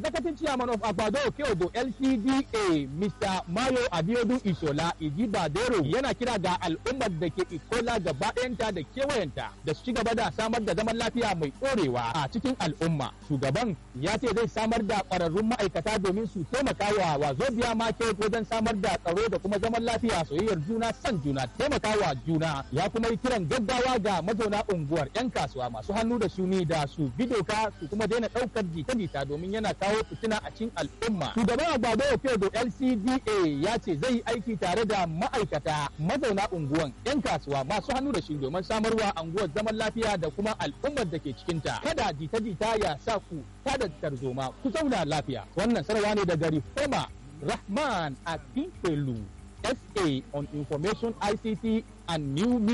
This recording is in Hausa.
Executive Chairman of Agbado Okeodo LCDA Mr. Mayo Abiodun Ishola Ijibadero yana kira ga al'ummar da ke Ikola gaba ɗayanta da kewayenta da su ci gaba da samar da zaman lafiya mai ɗorewa a cikin al'umma. Shugaban ya ce zai samar da ƙwararrun ma'aikata domin su taimaka wa Wazobia Market wajen samar da tsaro da kuma zaman lafiya soyayyar juna san juna taimakawa juna ya kuma yi kiran gaggawa ga mazauna unguwar 'yan kasuwa masu hannu da shuni da su bi doka su kuma daina ɗaukar jita-jita domin yana kawo fitina a cikin al'umma. Shugaban Agbado Okeodo LCDA ya ce zai yi aiki tare da ma'aikata mazauna unguwan 'yan kasuwa masu hannu da shi domin samarwa unguwar zaman lafiya da kuma al'ummar da ke cikinta. Kada jita-jita ya sa ku tada tarzoma ku zauna lafiya. Wannan sarwa ne daga Reforma Rahman Akinfelu SA on Information ICT and New